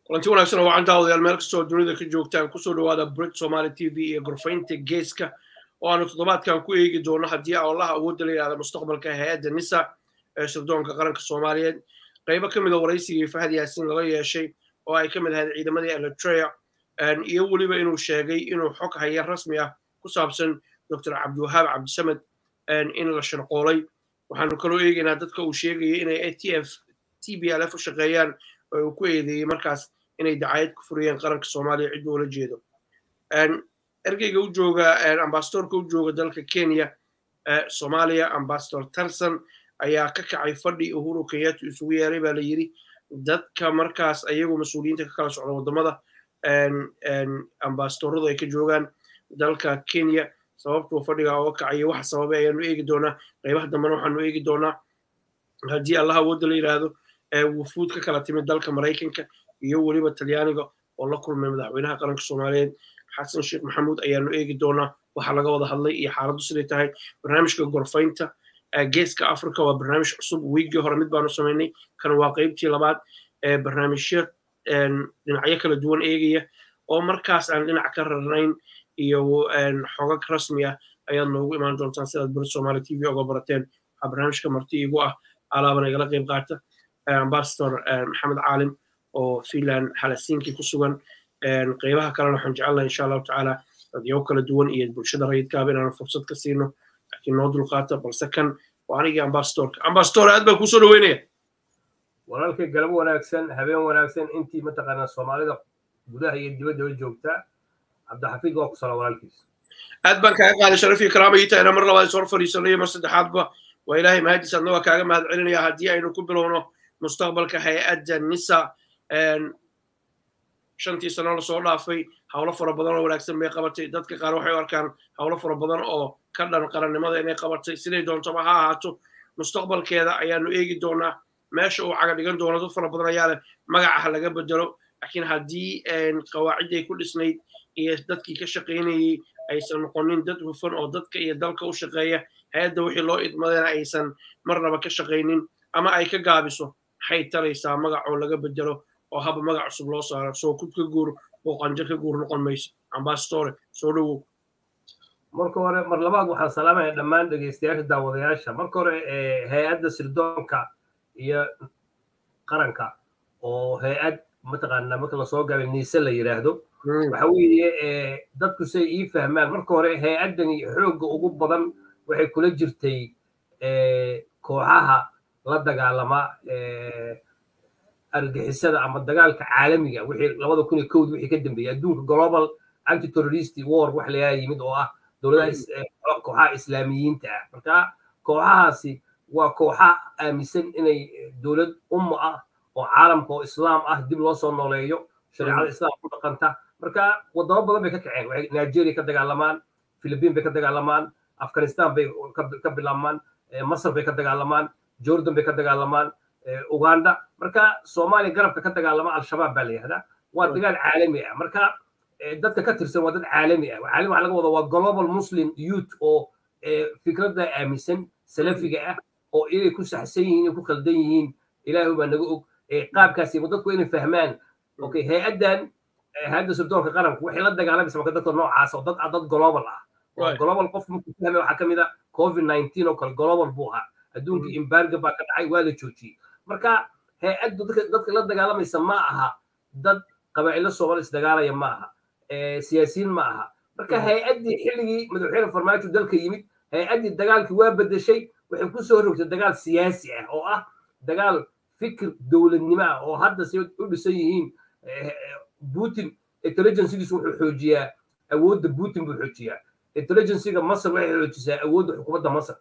kulanti wanaagsan oo wacan daawadayaal meel kastoo dunida ka joogtaan kusoo dhawaada brit somali t v iyo gorfaynta geeska oo aanu toddobaadkan ku eegi doono haddii allaha awoodda la yidhahda mustaqbalka hay-adda nisa ee sirdoonka qaranka soomaaliyeed qaybo ka mida waraysigii fahad yaasin lala yeeshay oo ay ka mid ahayd ciidamadii eritrea iyo weliba inuu sheegay inuu xog haya rasmi ah ku saabsan dr cabdiwahaab cabdisamed in la sharqoolay waxaanu kaloo eegaynaa dadka uu sheegayay inay a t f t b l f u shaqeeyaan oo uu ku eedeeyey markaas inay dacayad ku furiyeen qaranka soomaaliya cidduu ula jeedo ergeyga u jooga ambasadorka u jooga dalka kenya soomaaliya ambasador tarson ayaa ka kacay fadhi uhuru kenyatta isugu yeeray baa la yidhi dadka markaas ayagu mas-uuliyiinta ka kala socda waddamada ambasadoradu ay ka joogaan dalka kenya sababtuu fadhiga oga kacayo waxa sababay ayaanu eegi doonaa qaybaha dambena waxaanu eegi doonaa haddii allah awoodda la yidhaahdo wufuud ka kala timid dalka maraykanka iyo weliba talyaaniga oo la kulmay madaxweynaha qaranka soomaaliyeed xasan sheekh maxamuud ayaanu eegi doonaa waxa laga wada hadlay iyo xaaladdu siday tahay barnaamijka gorfaynta geeska africa waa barnaamij cusub wiigii hore mid baanu samaynay kan waa qaybtii labaad ee barnaamijyo dhinacyo kala duwan eegaya oo markaas aan dhinac ka rarnayn iyo xogag rasmi ah ayaad noogu imaan doontaan sidaad bari somaali t v oga barateen waxaa barnaamijka marti igu ah alaabana igala qayb qaata ambasador maxamed caalim oo finland halasiinkii ku sugan qaybaha kalena waxaan jecelnaha insha allahu tacaala dadyago kala duwan iyo bulshada rayidkaaba inaanu fursad ka siino laakiin noo dulqaata balse kan waa anigii ambasadorka ambasador aad baan kusoo dhaweynaya walaalkay galab wanaagsan habeen wanaagsan intii mataqaanaa soomaalida gudaha iyo dibaddaba joogta cabdixafiid waa ku sala walaalkiis aad baan kaaga qaaday sharaf iyo karaama ii tahayna mar labaad is hor fadhiisanayo mar saddexaadba waa ilaahay mahadiis adna waa kaaga mahad celinaya haddii aynu ku bilowno mustaqbalka hay-adda nisa shantii sano lasoo dhaafay howlo fara badan oo wanaagsan bay qabatay dadka qaar waxay u arkaan howlo fara badan oo ka dhan qarannimada inay qabatay siday doontaba ha ahaato mustaqbalkeeda ayaanu eegi doonaa meesha uu caga dhigan doono dad fara badan ayaa leh magacaha laga bedelo laakiin haddii qawaacidday ku dhisnayd iyo dadkii ka shaqaynayey aysan noqonin dad hufan oo dadka iyo dalka u shaqeeya hay-adda wixii loo idmadayna aysan marnaba ka shaqaynin ama ay ka gaabiso maxay talaysaa magacoo laga bedelo oo haba magac cusub loo saaro soo kud ka guur oo qanjo ka guur noqon mayso ambasadore soo dhowow marka hore mar labaad waxaan salaamaya dhammaan dhegeystayaasha daawadayaasha marka hore hay-adda sirdoonka iyo qaranka oo hay-ad mataqaanaa marka lasoo gaabay niise la yidhaahdo waxa weeye dadku say ii fahmaan marka hore hay-addani xoogga ugu badan waxay kula jirtay kooxaha la dagaalama argixisada ama dagaalka caalamiga wixii labada kun iyo kowd wixii ka dambeeyey adduunka global anti terrorist war wax layaa yimid oo ah dowladaha kooxaha islaamiyiinta ah marka kooxahaasi waa kooxa aaminsan inay dowlad umma ah oo caalamka oo islaam ah dib loo soo nooleeyo shareecada islaam ku dhaqanta marka wadamo badan bay ka kaceen waxay nigeria ka dagaalamaan philippine bay ka dagaalamaan afghanistan bay ka bilaabmaan masar bay ka dagaalamaan jordan bay ka dagaalamaan uganda marka soomaaliya garabka ka dagaalama al-shabaab baa la yihahdaa waa dagaal caalami ah marka dadka ka tirsan waa dad caalami ah caalami waxa laga wada waa global muslim youth oo fikradda aaminsan salafiga ah oo inay ku saxsan yihiin inay ku khaldan yihiin ilaahu baa naga og qaabkaasi dadku inay fahmaan okay hay-addan hay-adda sirdoonka qaranku waxay la dagaalamaysa marka dadka noocaas oo dad dad global ah global qof markuu fahmay waxaa kamid ah covid nineteen oo kale global buu ahaa adduunka embargo baa ka dhacay waa la joojiyey marka hay-addu dadka la dagaalamaysa ma aha dad qabaa'ilo soomaali isdagaalaya ma aha siyaasiyiin ma aha marka hay-addii xilligii madaxweyne farmaajo dalka yimid hay-addii dagaalkii waa bedeshay waxay ku soo rogtay dagaal siyaasi ah oo ah dagaal fikir dowladnimo ah oo hadda si u dhisan yihiin putin intelligencegiisu wuxuu xoojiyaa awoodda putin buu xoojiyaa intelligencega masar waxay xoojisaa awoodda xukuumadda masar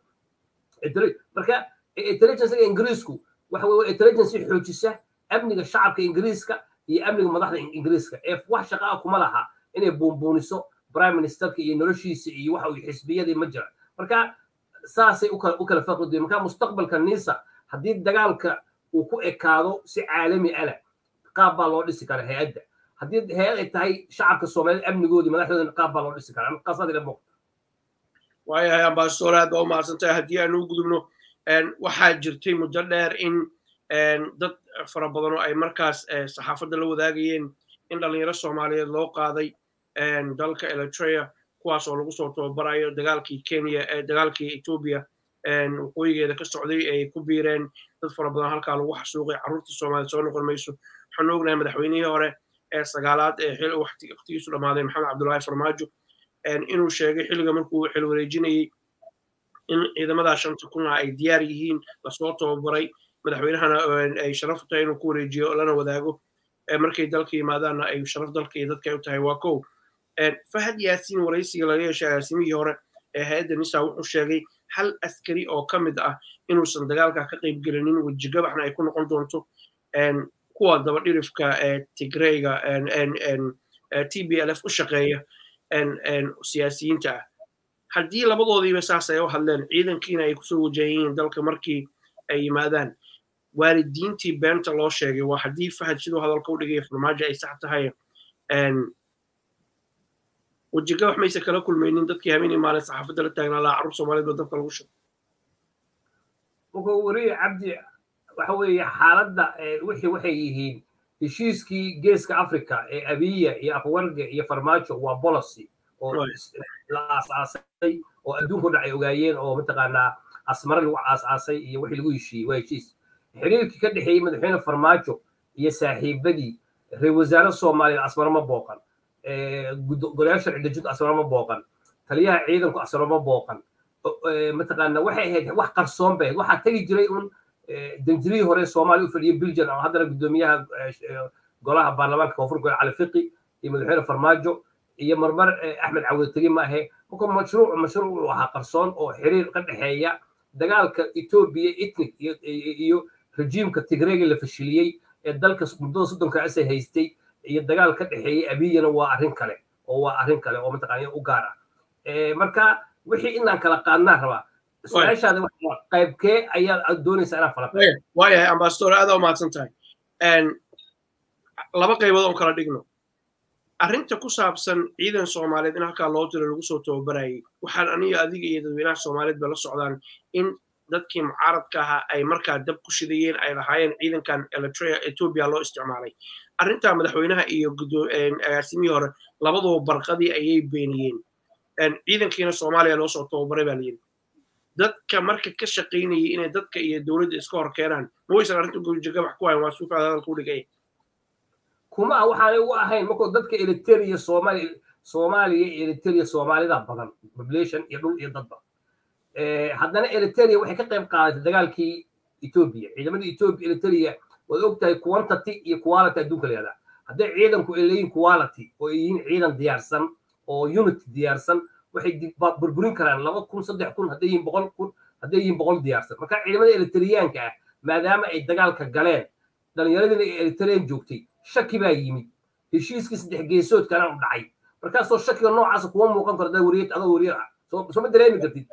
marka intelligencega ingiriisku waxa weye intelligence xoojisa amniga shacabka ingiriiska iyo amniga madaxda ingiriiska ee wax shaqa ah kuma laha inay buunbuuniso prime ministerka iyo noloshiisa iyo waxa uu xisbiyadii ma jira marka saasay u kala faqridoyen marka mustaqbalka nisa haddii dagaalka uu ku ekaado si caalami ana qaab baa loo dhisi kara hay-adda haddii hay-ad ay tahay shacabka soomaaliyeed amnigoodii madaxdoodana qaab baa loo dhisi karaa qaasaad ila muuqda waayahay ambasador aad baa u mahadsantahay haddii aanu u gudubno waxaa jirtay muddo dheer in dad fara badan oo ay markaas saxaafadda la wadaagayeen in dhalinyaro soomaaliyeed loo qaaday dalka eritrea kuwaas oo lagu soo tababarayo dagaalkii kenya dagaalkii etoobiya waqooyigeeda ka socday ay ku biireen dad fara badan halkaa lagu xasuuqay carruurtii soomaaliya soo noqon mayso waxaan ognahay madaxweynihii hore ee sagaalaad ee xil waqtigiisu dhammaaday maxamed cabdullaahi farmaajo inuu sheegay xilliga markuu xil wareejinayey in ciidamadaa shanta kuna ay diyaar yihiin lasoo tababaray madaxweynahana ay sharaf u tahay inuu ku wareejiyo lana wadaago markay dalka yimaadaanna ay sharaf dalka iyo dadka u tahay waa kow fahad yaasiin waraysiga laga yeeshay agaasimihii hore ee hay-adda nisa wuxuu sheegay hal askari oo ka mid ah inuusan dagaalka ka qayb gelinin wejigabaxna ay ku noqon doonto kuwa dabadhirifka ee tigreyga t b l f u shaqeeya siyaasiyiinta ah haddii labadoodiiba saas ay u hadleen ciidankiina ay kusoo wajahan yihiin dalka markii ay yimaadaan waalidiintii beenta loo sheegay waa haddii fahad siduu hadalka u dhigaya farmaajo ay sax tahay wejigabax mayse kala kulmaynin dadkii habeenii maalin saxaafadda la taagnaa lahaa carruur soomaaliyeed baa dabka lagu shugay wuxuu weriye cabdi waxa weeye xaaladda wixii waxay yihiin heshiiskii geeska africa ee abiya iyo afwarge iyo farmaajo waa policy oo la aasaasay oo adduunka dhan ay ogaayeen oo mataqaanaa asmare lagu aasaasay iyo wixii lagu heshiiyey waa heshiis xiriirkii ka dhexeeyey madaxweyne farmaajo iyo saaxiibadii reer wasaare soomaaliya asmare ma booqan golayaal sharci dejintu asmare ma booqan taliyaha ciidanku asmare ma booqan mataqaana waxay ahayd wax qarsoon bay ahayd waxaa tegi jiray un danjirihii hore soomaaliya u fadhiyay biljan oo haddana guddoomiyaha golaha baarlamaanka koonfur gole cali fiqi iyo madaxweyne farmaajo iyo marmar axmed cawde tegi ma ahe marka mashruuc mashruuc uu ahaa qarsoon oo xiriir ka dhexeeya dagaalka etoobiya etnik iyo rejiimka tigreega la fashiliyey ee dalka muddada soddonka asay haystay iyo dagaal ka dhexeeyey abiyana waa arrin kale oo waa arrin kale oo mataqaana u gaar ah marka wixii inaan kala qaadnaa rabaa su-aashaada qaybkee ayaad doonaysaa inaan fala waayahay ambasador aada u mahadsan tahay laba qaybood oon kala dhigno arrinta ku saabsan ciidan soomaaliyeed in halkaa loo tiro lagu soo tababarayay waxaan aniga adiga iyo dadweynaha soomaaliyeed ba la socdaan in dadkii mucaaradka ahaa ay markaa dab ku shidayeen ay lahaayeen ciidankan eritrea etoobiya loo isticmaalay arrintaa madaxweynaha iyo agaasimihii hore labaduba barqadii ayay beeniyeen ciidankiina soomaaliya loo soo tababaray baa layidhi dadka marka ka shaqaynayay inay dadka iyo dowladda iska hor keenaan ma waysan arrinta gurjagabax ku hayn waa suufaad hadalka u dhigay kuma waxaanay u ahayn markuu dadka eritrea soomaaliya soomaaliya iyo eritrea soomaalida badan population iyo dhul iyo dadba haddana eritrea waxay ka qayb qaadatay dagaalkii etoobiya ciidamadii etoobiya eritrea waad ogtahay quantity iyo quality adduunka layihahdaa hadday ciidanku ay leeyihin quality oo ay yihiin ciidan diyaarsan oo unity diyaarsan waxay burburin karaan laba kun saddex kun hadday yihiin boqol kun hadday yihiin boqol diyaarsan marka ciidamada eritriyaanka ah maadaama ay dagaalka galeen dhallinyaradiina ay eritrean joogtay shaki baa yimid heshiiskii saddex geesoodkana u dhacay markaasoo shakiga noocaasa kuma muuqan karo dad wariyad adoo wariyad ah soo ma dareemi kartid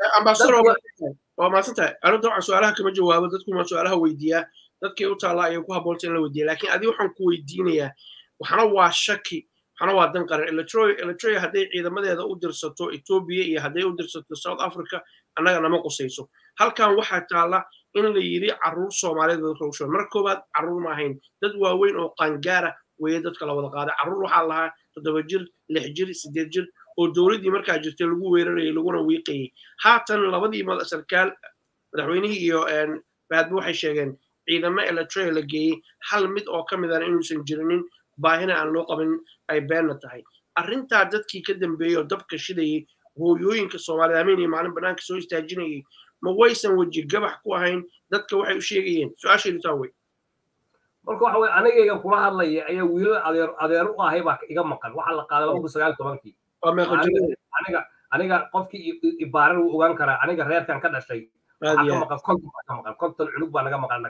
waa maasan tahay arrinta waxaan su-aalaha kama jawaabo dadkuma su-aalaha weydiiyaa dadkii u taallaa ayay ku habboonta in la weydiiya laakiin adiga waxaan ku weydiinayaa waxna waa shaki waxna waa dan qaran eritrea hadday ciidamadeeda u dirsato etoobiya iyo hadday u dirsato south africa annaga nama qusayso halkan waxaa taalla in la yidhi carruur soomaaliyeed dadka lagu shubay marka koowaad carruur ma ahayn dad waaweyn oo qaangaara weeye dadka la wada qaaday carruur waxaa lahaa toddoba jir lix jir siddeed jir oo dowladdii markaa jirtay lagu weerarayay laguna wiiqayay haatan labadii sarkaal madaxweynihii iyo baadba waxay sheegeen ciidamo eritrea la geeyey hal mid oo ka midana inuusan jirinin baahina aan loo qabin ay beenna tahay arrintaa dadkii ka dambeeyey oo dabka shidayey hooyooyinka soomaaliyed hameen iyo maalin bannaanka soo istaajinayay ma waysan weji gabax ku ahayn dadka waxay u sheegayeen su-aashaydu taa wey marka waxa weye anigaygan kula hadlaya ayaa wiilal adeer adeer u ahay baa iga maqan waxaa la qaaday laba kun sagaal tobankii aniga aniga qofkii ibaaran wuu ogaan karaa aniga reerkan ka dhashay waxaa ka maqan konton baa ka maqan konton cunug baa naga maqan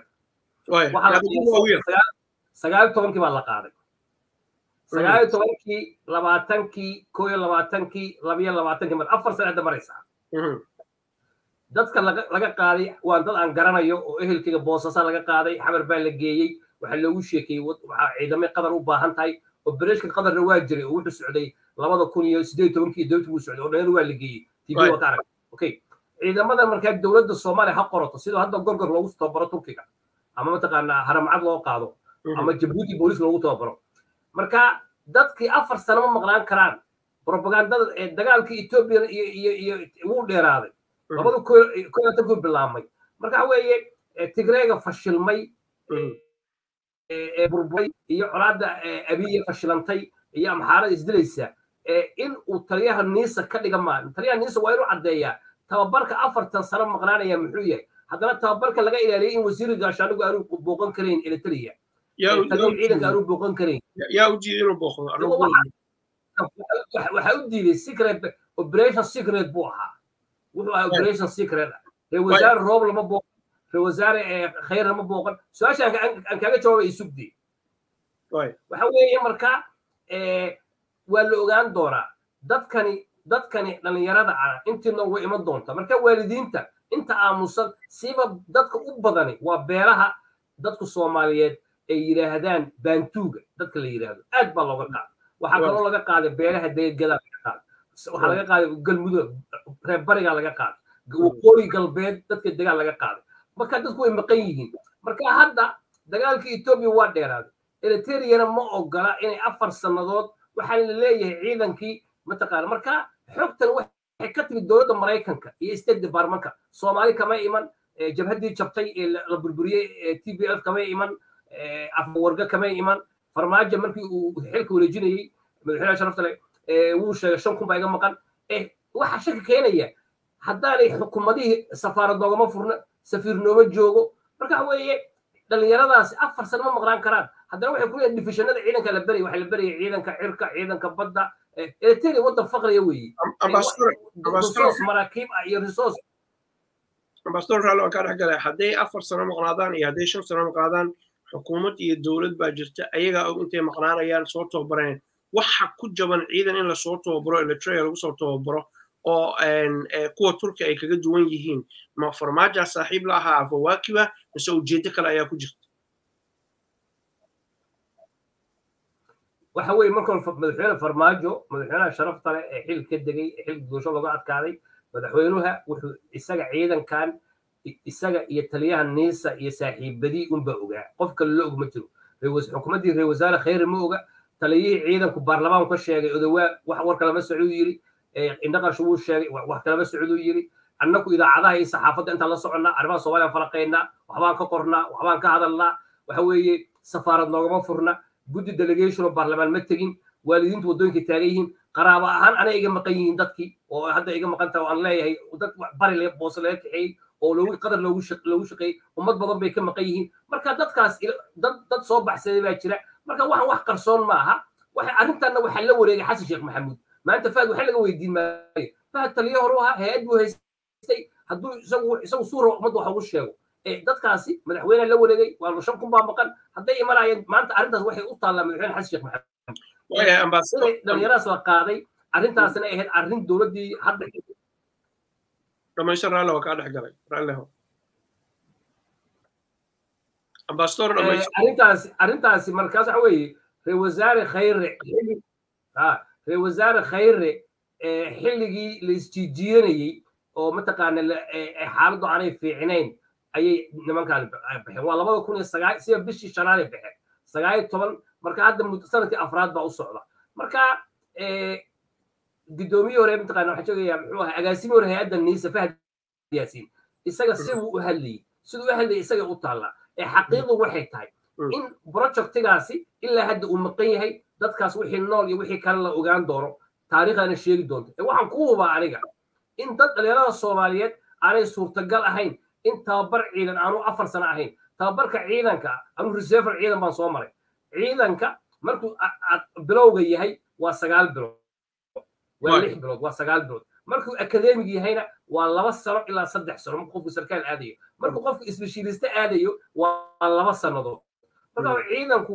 anaga sagaal tobankii baa la qaaday sagaal tobankii labaatankii koo iyo labaatankii labiyo labaatankii mar afar sane hadda maraysaa dadka laga qaaday waa dad aan garanayo oo ehelkayga boosasa laga qaaday xamar baa la geeyey waxaa loogu sheekeeyey waxaa ciidamay qadar u baahan tahay obereshka qadarna waa jiray oo wuxuu socday labada kun iyo sideed tobankii dowladda wuu socday oo dhalin waa la geeyey tv waa ka arag okay ciidamadan markaa dowladda soomaaliya ha qorato sidoo hadda gorgor loogu tababaro turkiga ama mataqaanaa haramcad loo qaado ama jabuuti booliis loogu tababaro marka dadkii afar sano ma maqnaan karaan propagandada ee dagaalkii etoobiya iyo iyo iyo wuu dheeraaday labada koolatankuu bilaabmay marka waxa weeye tigreega fashilmay ee burburay iyo colaadda abiye fashilantay iyo amxaarada isdilaysa in uu taliyaha niisa ka dhiga maa taliyaha niisa waa inuu caddeeyaa tababarka afartan sano maqnaanaya muxuu yahay haddana tababarka laga ilaaliyay in wasiiri gaashaanigu aanu booqan karayn eritrea taliyaha ciidanka aanu booqan karayn yaa u diiday inuu booqdo waxaa u diiday secret operation secret buu ahaa wuxuu ahaa operation secret ree wasaare roob lama booqan ree wasaare khayr lama booqan su-aasha aan kaaga jawaabay isugdii waxa weeye marka waa la ogaan doonaa dadkani dadkani dhallinyarada ah intiina way iman doonta marka waalidiinta inta aamusan siba dadka u badani waa beelaha dadku soomaaliyeed ay yidhaahdaan baantuuga dadka la yidhaahdo aad baa looga qaaday waxaa kaloo laga qaaday beelaha deegadaa laga qaaday waxaa laga qaaday galmudug reer barigaa laga qaaday waqooyi galbeed dadka degaan laga qaaday marka dadku way maqan yihiin marka hadda dagaalka etoobiya waa dheeraaday eritreyana ma ogola inay afar sannadood waxaa la leeyahay ciidankii mataqaana marka xogtan waxay ka timid dowladda maraykanka iyo state departmentka soomaali kama iman jabhaddii jabtay ee la burburiyey t b f kama iman afwarga kama iman farmaajo markii uu xilka wareejinayey madaxweynaha sharafta leh wuu sheegay shan kun baa iga maqan waxaa shaki keenaya haddaanay xukuumadihii safaarad noogama furna safiir nooma joogo marka waxa weeye dhallinyaradaasi afar sano ma maqnaan karaan haddana waxay ku leeyihin difishanada ciidanka la beraya waxaa la beraya ciidanka cirka ciidanka badda eritrea waddan faqriya weeye resource maraakiib ah iyo resource ambassador raalli waan kaa dhex galay hadday afar sano maqnaadaan iyo hadday shan sano maqnaadaan xukuumad iyo dowlad baa jirta ayagaa og intay maqnaanayaan soo tababareen waxa ku jaban ciidan in lasoo tababaro eritrea lagu soo tababaro oo kuwa turki ay kaga duwan yihiin ma farmaaja saaxiib la ahaa fawaakiba mise ujeedo kale ayaa ku jirta waxa weeye marka madaxweyne farmaajo madaxweynaha sharafta leh ee xil ka degay ee xilka doosho looga adkaaday madaxweynuha wuxuu isaga ciidankan isaga iyo taliyaha niisa iyo saaxiibadii unba ogaa qof kale la og ma jiro xukuumaddii reer wasaare khayre ma oga taliyihii ciidanku baarlamaanku ka sheegay odawaa wax war kalama socduu yiri indhaqarshu wuu sheegay wax kalama socduu yiri annaku idaacadaha iyo saxaafadda intaan la soconnaa arrimaha soomaaliya falaqaynaa waxbaan ka qornaa waxbaan ka hadalnaa waxa weeye safaarad noogama furna guddi delegation oo baarlamaan ma tegin waalidiintu waddooyinka taagan yihiin qaraabo ahaan anay iga maqan yihiin dadkii oo hadda iga maqan tahay oo aan leeyahay dad bari boose laga kaxeeyey oo loogu qadar loogu loogu shaqeeyey ummad badan bay ka maqan yihiin marka dadkaas dad dad soo baxsaday baa jira marka waxaan wax qarsoon ma aha waxa arrintanna waxaa la wareegay xasan sheekh maxamuud maanta fahad waxa laga weydiin maayo fahad taliyo hore u ahaa hay-ad buu haystay hadduu isagu isagu suura ummadda wax ugu sheego dadkaasi madaxweyne la wareegay waa shan kun baa maqan hadday imanayeen maanta arrintaas waxay u taallaa madaxweyne xasan sheekh maxamuud dhalinyaradaas la qaaday arrintaasina ahayd arrin dowladdii hadda dhamaystir raalle waa kaa dhex galay raalleho ambassador arrintaasi arrintaasi markaas waxa weeye ree wasaare khayre ree wasaare khayre xilligii la isjiijiidanayey oo mataqaana xaaladdu aanay fiicnayn ayay nimankaan baxeen waa labada kun iyo sagaal sida bishii shanaanay baxeen sagaal iyo toban marka hadda sanadkii afraad baa u socda marka guddoomiye hore mataqaana waxaan sheegayaa muxuu ahaa agaasimi hore hay-adda niisa fahad yaasiin isaga siduu u hadlayey siduu u hadlayay isaga u taallaa ee xaqiiqdu waxay tahay in projectigaasi ilaa hadda uu maqan yahay dadkaas wixii nool iyo wixii kale la ogaan doono taariikhdana sheegi doonto ee waxaan ku hubaa aniga in dad dhalinyarada soomaaliyeed aanay suurtagal ahayn in tababar ciidan aanu afar sano ahayn tababarka ciidanka anu reserver ciidan baan soo maray ciidanka markuu bilowga yahay waa sagaal bilood waa lix bilood waa sagaal bilood markuu akademig yahayna waa laba sano ilaa saddex sano markuu qofku sarkaal aadayo markuu qofku isbeshiiliste aadayo waa laba sannadood marka ciidanku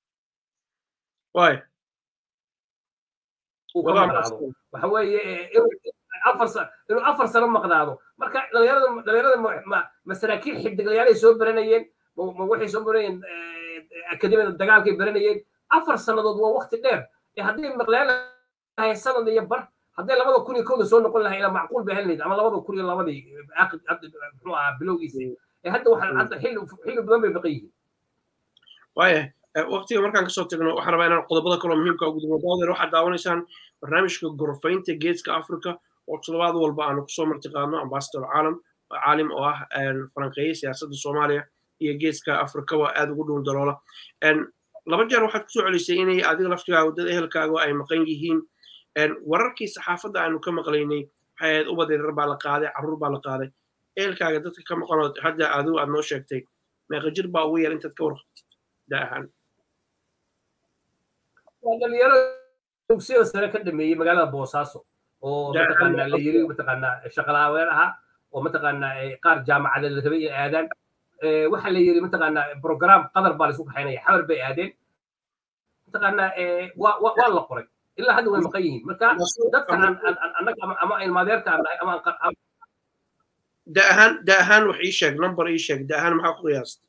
waxa weeye inuu afar sano maqnaado marka dhalinyarada dhalinyarada ma saraakiil xidiglayaalay soo baranayeen ma waxay soo baranayeen akademiyada dagaalkay baranayeen afar sannadood waa waqti dheer ee hadday maqlaan lahay sanad iyo bar hadday labada kun iyo kowda soo noqon lahay ilaa macquul bay helnayd ama labada kun iyo labadii muxuu ahaa bilowgiisii hadda waxaan hadda xilli xilli badan bay baqan yihiin waaya waqtiga markaan kasoo tagno waxaan rabaa inaan qodobada kaloo muhiimka ugu dimo daawadeer waxaad daawanaysaan barnaamijka gorfaynta geeska africa oo toddobaad walba aanu kusoo martiqaadno ambasador caalam caalim oo ah falanqeeye siyaasadda soomaaliya iyo geeska afrikaba aad ugu dhuun daloola laba jeer waxaad kusoo celisay inay adiga laftigaaga dad ehelkaaga ay maqan yihiin wararkii saxaafadda aanu ka maqlaynay waxay ahayd ubad yarar baa la qaaday carruur baa la qaaday ehelkaaga dadka ka maqanood hadda adigu aad noo sheegtay meeqa jir baa ugu yar intaad ka warqabtid da ahaan waa dhalinyaro dugsiyada sare ka dhameeyey magaalada boosaaso oo mataqaanaa la yiri mataqaanaa shaqalaaweer ahaa oo mataqaanaa qaar jaamacada la rabay inay aadaan waxaa la yiri mataqaanaa program qadar baa laisku kaxaynaya xabar bay aadeen mataqaanaa waa la qoray ilaa hadda way maqan yihiin marka dadka annaga ama ilmaadeerka aan nahay ama da ahaan da ahaan wax ii sheeg number ii sheeg da ahaan maxaa ku qiyaasta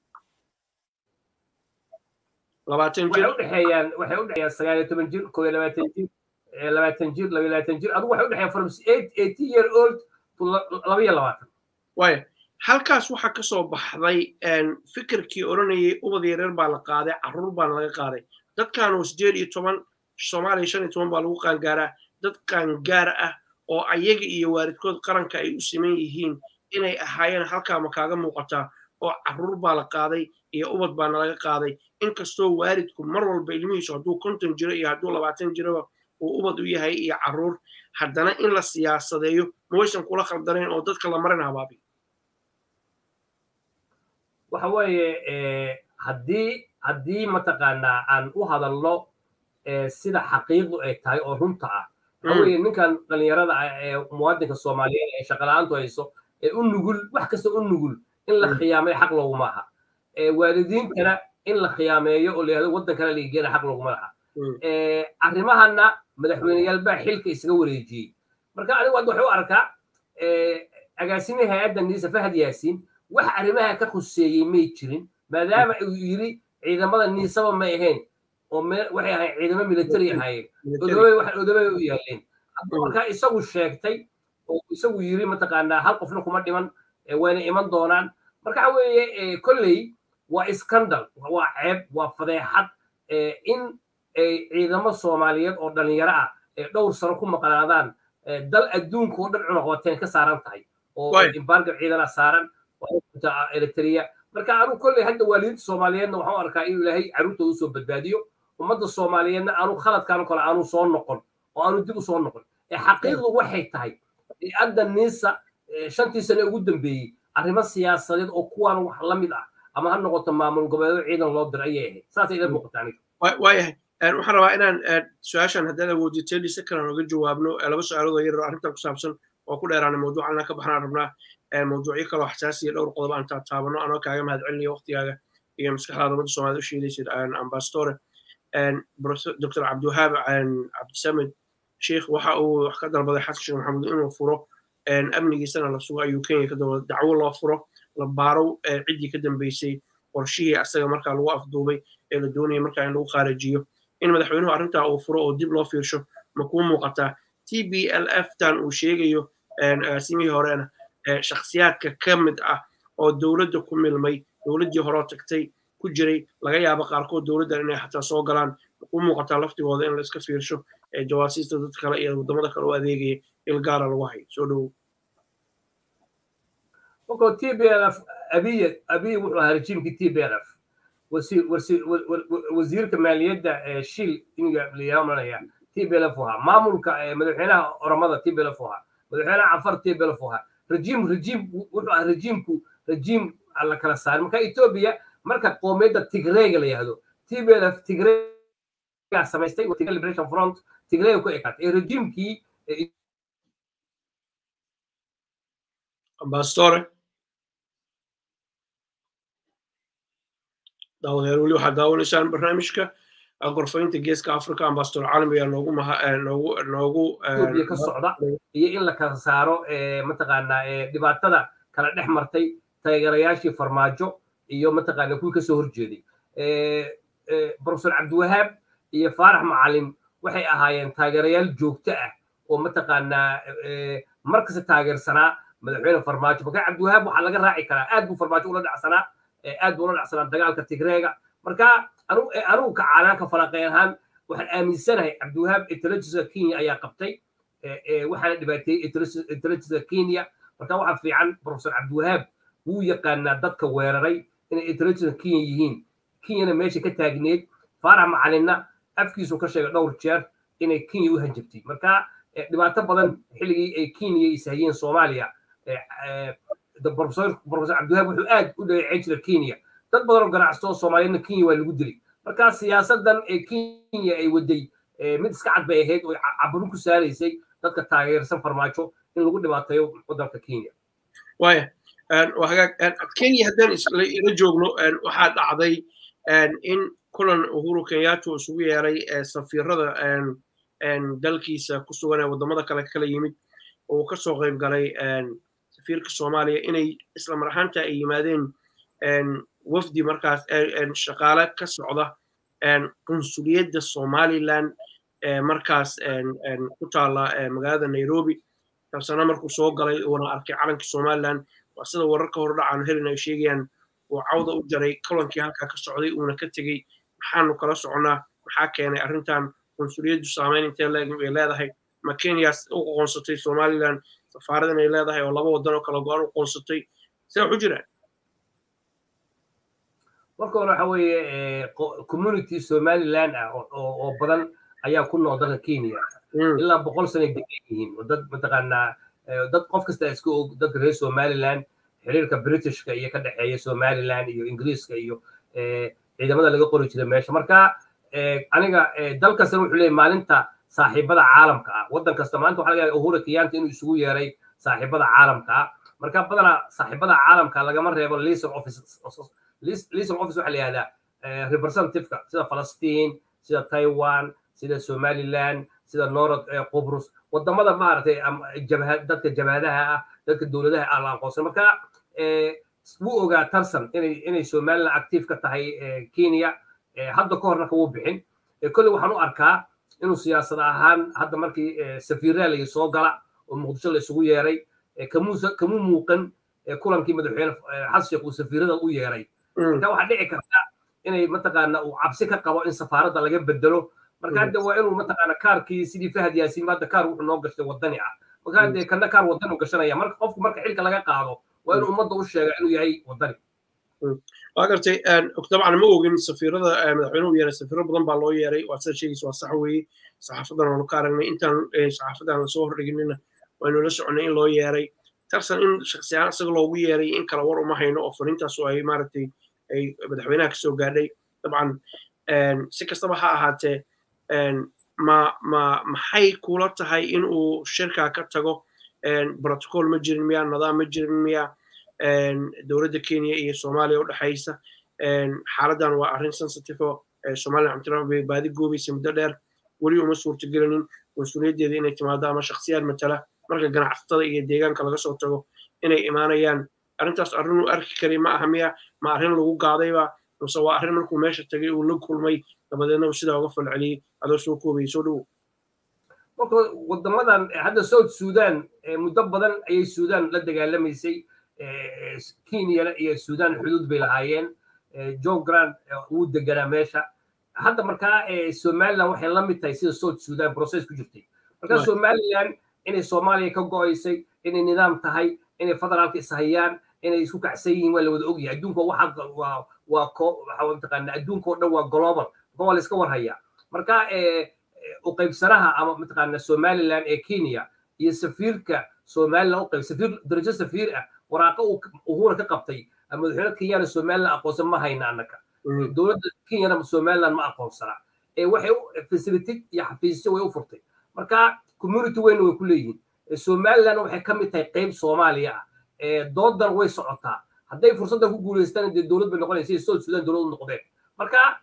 labaatan jir waxay udhexeeyaan waxay udhexeeyaan sagaal iyo toban jir koo iyo labaatan jir labaatan jir laba iyo labaatan jir adigu waxay udhexeeyaan from eight eighteen year old to laba iyo labaatan waaya halkaas waxaa ka soo baxday fikirkii odhanayay ubad yareer baa la qaaday carruur baana laga qaaday dadkaanoo sideed iyo toban soomaaliya shan iyo toban baa lagu qaangaaraa dad qaangaar ah oo ayaga iyo waalidkood qaranka ay u siman yihiin inay ahaayeen halkaa ma kaaga muuqataa oo carruur baa la qaaday iyo ubad baana laga qaaday inkastoo waalidku mar walba ilmihiisu hadduu konton jiro iyo hadduu labaatan jiroba uu ubad u yahay iyo carruur haddana in la siyaasadeeyo mawaysan kula khaldanayn oo dadka la marin habaabiyo waxa weeye haddii haddii mataqaanaa aan u hadalno sida xaqiiqdu ay tahay oo runta ah waxa weeye ninkan dhalinyarada ah ee muwaadinka soomaaliyeed ee shaqala-aantu hayso ee u nugul wax kasta u nugul in la khiyaamay xaq looguma aha waalidiintana in la khiyaameeyo oo layihahdo waddankana laigeena xaq looguma laha arrimahana madaxweyneyaal baa xilka isaga wareejiyey marka anigu hadda waxay u arkaa agaasimihi hay-adda niisa fahad yaasiin wax arrimaha ka khuseeyey may jirin maadaama uu yiri ciidamada niisaba may ahayn oo waxay ahayn ciidamo military ahaayeen odobay wax odobay u yaaleen marka isagu sheegtay oo isagu yiri mataqaanaa hal qofna kuma dhiman wayna iman doonaan marka waxa weeye kolley waa scandal waa ceeb waa fadeexad in ciidamo soomaaliyeed oo dhalinyaro ah ee dhowr sano ku maqnaadaan dal adduunka oo dhan cunaqabateen ka saaran tahay oo embargo ciidana saaran eritrea marka anu kolley hadda waalidiinta soomaaliyeedna waxaan u arkaa inuu ilaahay carruurtooda usoo badbaadiyo ummadda soomaaliyeedna aanu khaladkan kale aanu soo noqon oo aanu dib u soo noqon ee xaqiiqdu waxay tahay hadda niisa shantii sane ugu dambeeyey arrimo siyaasadeed oo kuwaan wax la mid ah ama ha noqoto maamul goboleedo ciidan loo diray ayay ahayd saasay ila muuqata aniga waayahay waxaan rabaa inaan su-aashan haddaad awooditay lise kalan oga jawaabno laba su-aaloodoo yar arrintan ku saabsan oo ku dheeraanay mawduucan inaan ka baxnaan rabnaa mawduucyo kaloo xasaasiya dhowr qodob aan taataabano anoo kaaga mahad celinaya waqtigaaga iyo maskaxdaada ummadda soomaalida u sheedaysid ambassadore dr cabdiwahaab cabdisamed sheikh waxa uu wax ka dalbaday xasan sheekh maxamuud inuu furo amnigiisana la sugo ayuu kenya ka dalbaday dacwo loo furo la baaro ciddii ka dambeysay qorshihii asaga markaa lagu afduubay ee la doonaya markaa in lagu qaarajiyo in madaxweynuhu arrintaa uu furo oo dib loo fiirsho ma kuu muuqataa t b l f tan uu sheegayo agaasimihii horena shakhsiyaadka ka mid ah oo dowladda ku milmay dowladdii horeo tagtay ku jiray laga yaabo qaarkood dowladdan inay xataa soo galaan u muuqataa laftigooda in la iska fiirsho jawaasiista dad kale iyo waddamada kale u adeegaya il gaara lagu hayo soo dhowow markoo t b l f abiy abiy wuxuu ahaa rejiimkii t b l f wasiirka maaliyadda shil iniga layaamanaya t b l f ahaa maamulka madaxweynaha oromada t b l f ahaa madaxweynaha cafar t b l f ahaa rejiim rejiim wuxuu ahaa rejiimku rejiim la kala saaray marka etoobiya marka qoomiyadda tigreega la yihahdo t b l f tigreega samaystay tigre liberation front tigreega ku ekaatay ee rejiimkii ambassadore daawadeer weli waxaad daawanaysaan barnaamijka gorfaynta geeska africa ambassador caalam ayaa noogu noogu noogu etoobiya ka socda iyo in la kala saaro mataqaanaa dhibaatada kala dhex martay taageerayaashii farmaajo iyo mataqaana kuwii kasoo horjeeday profesor cabdiwahaab iyo faarax macalin waxay ahaayeen taageerayaal joogto ah oo mataqaanaa markasta taageersanaa madaxweyne farmaajo marka cabdiwahaab waxaa laga raaci karaa aad buu farmaajo ula dhacsanaa aad buu ula dhacsanaa dagaalka tigreega marka anugu ka caanaanka falaqey ahaan waxaan aaminsanahay cabdiwahaab intelligencega kenya ayaa qabtay waxaana dhibaateeyey intelligencega kenya marka waxaa fiican professor cabdiwahaab wuu yaqaanaa dadka weeraray inay intelligencega kenya yihiin kenyana meesha ka taagneed faarax macalinna afkiisu ka sheegay dhowr jeer inay kenya u hanjabtay marka dhibaato badan xilligii ay kenya ishayeen soomaaliya professor cabdiwahaab wuxuu aad u dhaleeceyn jiray kenya dad badan oo ganacsato soomaaliyadna kenya waa lagu dilay marka siyaasadan ee kenya ay waday mid iska cad bay ahayd oo caburin ku saaraysay dadka taageersan farmaajo in lagu dhibaateeyo waddanka kenya waya hagaag kenya haddaan ila joogno waxaa dhacday in kulan uhuru kenyatta isugu yeeray safiirada dalkiisa ku sugan ee waddamada kale kala yimid oo uu ka soo qayb galay safiirka soomaaliya inay isla mar ahaanta ay yimaadeen wafdi markaas shaqaale ka socda qunsuliyadda somaliland markaas ku taala magaalada nairobi taasana markuu soo galay uuna arkay calanka somaliland waa sida wararka hordhacaan helin ay sheegayaan uu cawda u jaray kulankii halkaa ka socday uuna ka tegey maxaanu kala soconnaa maxaa keenay arrintan qunsuliyaddu saameyn intee leeg ay leedahay ma kenyas u aqoonsatay somaliland safaarad inay leedahay oo laba waddan oo kala go-an u qoonsatay see waxu jiraan marka hore waxa weeye community somaliland ah oo badan ayaa ku nool dalka kenya ilaa boqol sanay degan yihiin oo dad mataqaanaa dad qof kasta iska og dadka reer somaliland xiriirka britishka iyo ka dhexeeya somaliland iyo ingiriiska iyo ciidamada laga qori jiray meesha marka aniga dal kastana wuxuu leeyahy maalinta saaxiibada caalamka ah waddan kasta maanta waxaa laga yaaba uhura kiyanta inuu isugu yeeray saaxiibada caalamka ah marka badanaa saaxiibada caalamka lagama reebo liaison office liaison office waxaa la yihahdaa representativeka sida falastiin sida taiwan sida somaliland sida norod qubrus wadamada maaragtay dadka jabhadaha ah dadka dowladaha ah la aqoonsan marka wuu ogaa tarsan inay inay somaliland active ka tahay kenya hadda ka horna kawuu bixin kolley waxaan u arkaa inuu siyaasad ahaan hadda markii safiiraalaya soo gala oo muqdisho la isugu yeeray kamuu muuqan kulankii madaxweyne xasan sheekh uu safiirada u yeeray marka waxaa dhici karta inay mataqaana uu cabsi ka qabo in safaaradda laga bedelo marka hadda waa inuu mataqaana kaarkii sidii fahad yaasiin hadda kaar wuxuu noo gashtay wadani ah marka hadde kana kaar wadani u gashanaya marka qofku marka xilka laga qaado waa inuu ummadda u sheega inuu yahay wadani waa gartay dabcan ma ogin safiirada madaxweynuhu yeeray safiiro badan baa loo yeeray waa sida sheegaysa waa sax weeye saxaafadan waanu ka aragnay intaan saxaafadan soo hordhiginina waynu la soconay in loo yeeray tarsan in shaksiyaan isaga loogu yeeray in kala war uma hayno oo fariintaas oo ay maaragtay ay madaxweynaha kasoo gaadhay dabcan si kastaba ha ahaatee ma ma maxay kula tahay in uu shirkaa ka tago protocol ma jirin miya nidaam ma jirin miya dowladda kenya iyo soomaaliya u dhexaysa xaaladdan waa arrin sensitive oo somaliland cabdiraxmaan bay baadi goobaysa muddo dheer weli uma suurtagelinin mas-uuliyaddeeda inay timaado ama shakhsiyaad matala marka ganacsatada iyo deegaanka laga soo tago inay imaanayaan arrintaas arrin uu arki karay ma aha miya ma arrin lagu gaadayba mase waa arrin markuu meesha tagay uu la kulmay dabadeedna uu sidaa uga falceliyey adoo soo koobaya soo dhowow marka wadamadan hadda south sudan muddo badan ayay sudan la dagaalamaysay kenyana iyo sudan xuduud bay lahaayeen john grant wuu deganaa meesha hadda markaa somaliland waxay la mid tahay sida south sudan process ku jirtay marka somaliland inay soomaaliya ka go'aysay inay nidaam tahay inay federaalka ishayaan inay isku kacsan yihiin waa la wada ogyahay adduunka waxa waa waa ko waxa mataqaana adduunka oo dhan waa global waa la iska warhayaa marka u qaybsanaha ama mataqaana somaliland ee kenya iyo safiirka somaliland u qayb safiir darajo safiir ah waraaqa uu uhura ka qabtay madaxweyne kenyana somaliland aqoonsan ma hayna annaka dowladda kenyana somaliland ma aqoonsana waxay facility iyo xafiisyo way u furtay marka community weyna way ku leeyihiin somaliland waxay ka mid tahay qayb soomaaliya ah doodan way socotaa hadday fursaddan ku guulaystaan dee dowlad bay noqonaysa iyo south sudan dowlad u noqdeen marka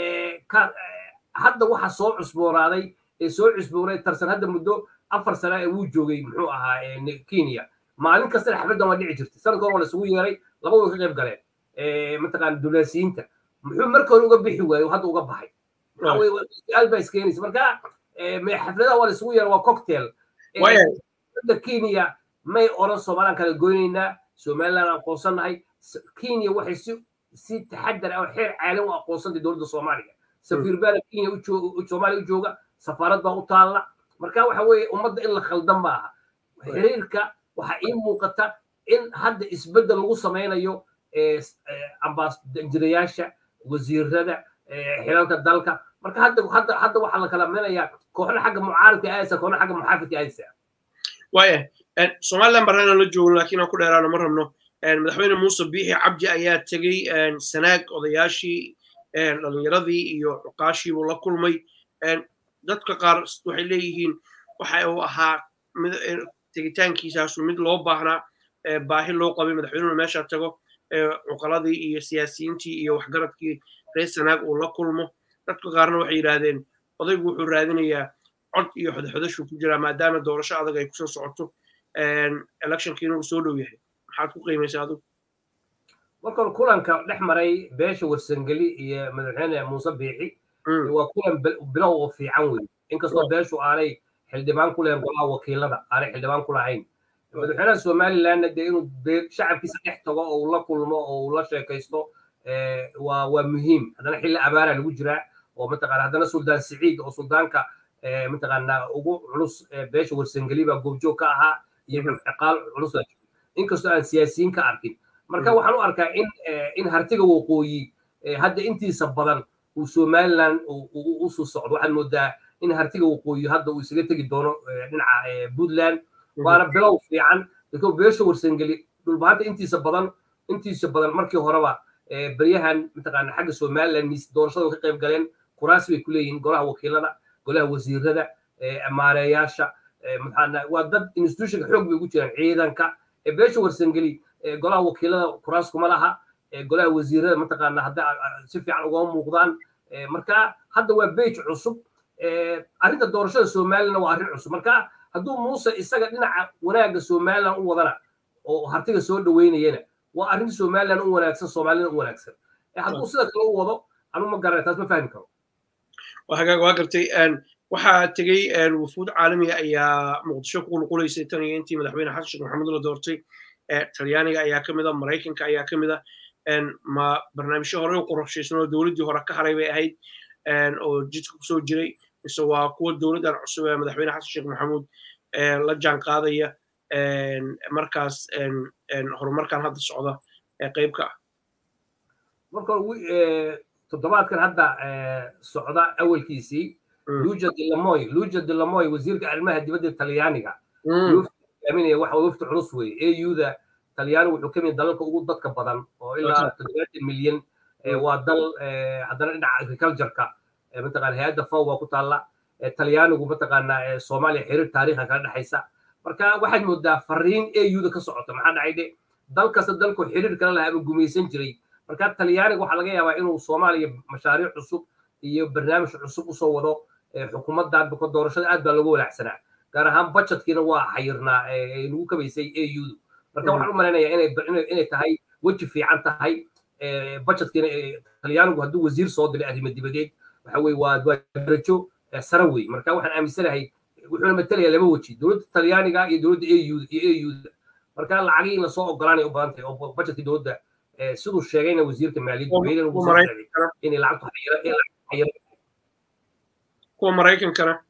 hadda waxa soo cusboonaaday ee soo cusboonay tarsan hadda muddo afar sana ee wuu joogay muxuu ahaa kenya maalin kastana xafladdan waa dhici jirtay sanadka hore waa lasugu yeeray labadu way ka qayb galeen mataqaana dulaasiyiinta muxuu marka hore uga bixi waaye hadda uga baxay su-aal baa iskeenaysa marka xafladaha waa lasugu yeeray waa cocktail dowladda kenya may oran somalilan kala goynaynaa somaliland aqoonsannahay kenya waxay si si taxadar ah oo xeer caalam u aqoonsantay dowladda soomaaliya safiir baana kenya soomaaliya u jooga safaarad baa u taalla marka waxa weeye ummadda in la khaldan ma aha xiriirka waxaa ii muuqata in hadda isbeddel lagu samaynayo ambaasadirayaasha wasiirada xilalka dalka marka hadda hadda hadda waxaa la kala minayaa kooxna xagga mucaaridka aadaysa kooxna xagga muxaafidka aadaysa waaya somaliland barnaana la joogno laakiin aan ku dheeraano ma rabno madaxweyne muuse biixi cabdi ayaa tegey sanaag odayaashii dhalinyaradii iyo cuqaashii buu la kulmay dadka qaar waxay leeyihiin waxa uu ahaa tegitaankiisaasu mid loo baahnaa baahi loo qabay madaxweynuhu meesha tago cuqaladii iyo siyaasiyiintii iyo waxgaradkii reer sanaag uu la kulmo dadka qaarna waxay yidhaahdeen odaygu wuxuu raadinayaa cod iyo xodoxodashuu ku jiraa maadaama doorasho adag ay kusoo socoto electionkiina uu soo dhow yahay maxaad ku qiimaysaa adigu markan kulanka dhex maray beesha warsangeli iyo madaxweyne muuse biixi waa kulan bilow oo fiican wey inkastoo beeshu aanay xildhibaan ku lahayn golaha wakiilada aanay xildhibaan ku lahayn madaxweynaha somalilandna dee inuu shacabkiisa dhex tago oo uu la kulmo oo uu la sheekaysto waa waa muhiim haddana xilli abaara lagu jiraa oo mataqaana haddana suldaan siciid oo suldaanka mataqaana ugu culus beesha warsangeli baa goobjoog ka ahaa iyo ciqaal culus inkastoo aan siyaasiyiin ka arkin marka waxaan u arkaa in in hartiga waqooyi hadda intiisa badan uu somaliland usoo socdo waxaad moodaa in hartiga waqooyi hadda uu isaga tegi doono dhinaca puntland waana bilow fiican dadko beesha warsangeli dhulbahanta intiisa badan intiisa badan markii horeba beryahan mataqaana xagga somaliland doorashada ka qayb galeen kuraas bay ku leeyihiin golaha wakiilada golaha wasiirada maareeyaasha maxaana waa dad institutionka xoog bay ugu jiraan ciidanka beesha warsangeli golaha wakiilada kuraas kuma laha golaha wasiirada mataqaana hadda si fiican ugama muuqdaan marka hadda waa bej cusub arrinta doorashada somalilandna waa arrin cusub marka hadduu muuse isaga dhinaca wanaagga somaliland u wadana oo hartiga soo dhaweynayana waa arrin somaliland u wanaagsan soomaalida u wanaagsan hadduu sida kale u wado anu ma garana taas ma fahmi karo hagaag waa gartay waxaa tegey wufuud caalamiga ayaa muqdisho ku qulqulaysay tan iyo intii madaxweyne xasan sheekh maxamuud la doortay talyaaniga ayaa ka mid a maraykanka ayaa ka mid a ma barnaamijyo hore u qorshaysan oo dowladdii hore ka haray bay ahayd oo jidka kusoo jiray mise waa kuwa dowladdan cusub ee madaxweyne xasan sheekh maxamuud la jaan qaadaya markaas horumarkan hadda socda ee qaybka ah marka toddobaadkan hadda socda awalkiisii luja dilamoy luja dilamoy wasiirka arrimaha dibadda talyaaniga aaminaya waxa wafti culus weeye auda talyaani wuxuu ka mid dalalka ugu dadka badan oo ilaa toddobaatan milyan waa dal haddana dhinaca agricultureka mataqana hay-adda faw baa ku taalla talyaanigu mataqaana soomaaliya xiriir taariikha kala dhexaysa marka waxaad moodaa fariin auda ka socota maxaa dhacay dhe dal kasta dalku xiriir kala lahaa ama gumaysan jiray marka talyaaniga waxaa laga yaabaa inuu soomaaliya mashaariic cusub iyo barnaamij cusub usoo wado xukuumaddan buka doorashada aad baa looga walaacsanaa gaar ahaan budgetkiina waa xayirnaa lagu kabaysay audu marka waxaan u malaynayaa inay tahay weji fiican tahay budgetkiina talyaanigu hadduu wasiir soo diray arrimo dibadeed waxa weye waa darajo sare wey marka waxaan aaminsanahay wuxuuna matelayaa laba weji dowladda talyaaniga iyo dowladda auda iyo auda marka lacagii in lasoo ogolaanay u badan tahay oo budgetkii dowladda siduu sheegayna wasiirka maaliyadda inay lacagtu xayira kuwa maraykankana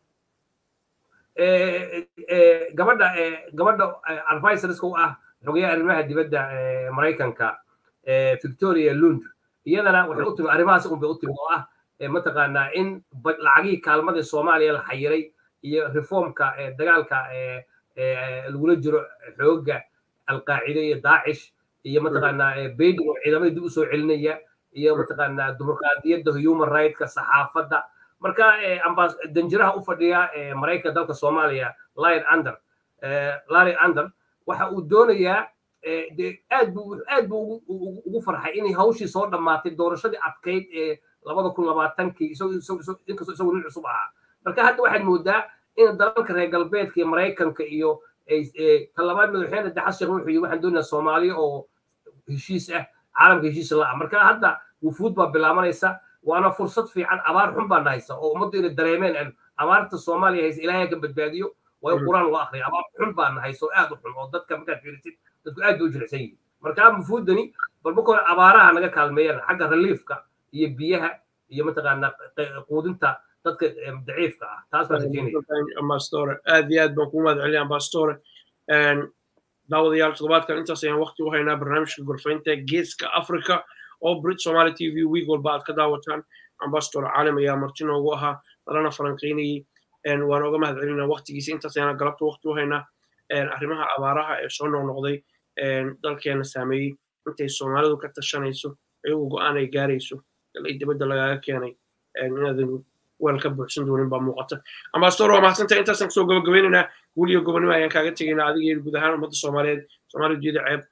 gabadha gabadha advisorska u ah xogayaha arrimaha dibadda maraykanka victoria lund iyadana waxay u timi arrimahaas unbay u timi oo ah mataqaanaa in lacagihii kaalmadii soomaaliya la xayiray iyo reformka dagaalka lagula jiro xooga alqaacide iyo daacish iyo mataqaanaa bayding oo ciidamada dib usoo celinaya iyo mataqaanaa dimuqraadiyadda human rightska saxaafadda marka danjiraha u fadhiya maraykanka dalka soomaaliya lion under larry under waxa uu doonayaa aad buu aad buu ugu farxay inay hawshii soo dhammaatay doorashadii adkayd ee labada kun labaatankii inkastoo isagu nin cusub ahaa marka hadda waxaad moodaa in dalalka reer galbeedka iyo maraykanka iyo talabaad madaxweyne daxas sheekh wuxuu yii waxaan doonayaa soomaaliya oo heshiis ah caalamka heshiis la-ah marka hadda wufuud baa bilaabanaysa waana fursad fiican abaar xun baan haysa oo ummaddu inay dareemeen abaarta soomaaliya haysa ilaahay ka badbaadiyo waa in qur-aan loo akriya abaar xun baa nahayso aad u xun oo dadka markaad fiirisid dadku aad bay u jilicsan yihin marka mufuudani bal marka hore abaaraha naga kaalmeeyaan xagga reliefka iyo biyaha iyo mataqaana quudinta dadka daciifka ah taas baan rajeynaya ambassadore aad iyo aad baan kugu mahad celiya ambassadore daawadayaal toddobaadkan intaas ayaan waqti u haynaa barnaamijka gorfaynta geeska africa oo brit somali t v week walba aad ka daawataan ambassador caalim ayaa marti noogu ahaa nalana falanqaynayey waan oga mahad celinaa waqtigiisa intaas ayaan galabta waqti u haynaa arrimaha abaaraha ee soo noqnoqday dalkeena saameeyey intay soomaalidu ka tashanayso iyagu go-aan ay gaarayso ay dibadda lagaaga keenay inaadan weel ka buuxsan doonin baa muuqata ambassador waa mahadsantahay intaasaan kusoo gabagabaynaynaa guul iyo gobonimo ayaan kaaga tegaynaa adiga iyo guud ahaan ummadda soomaaliyeed soomaaliya jeeda ceeb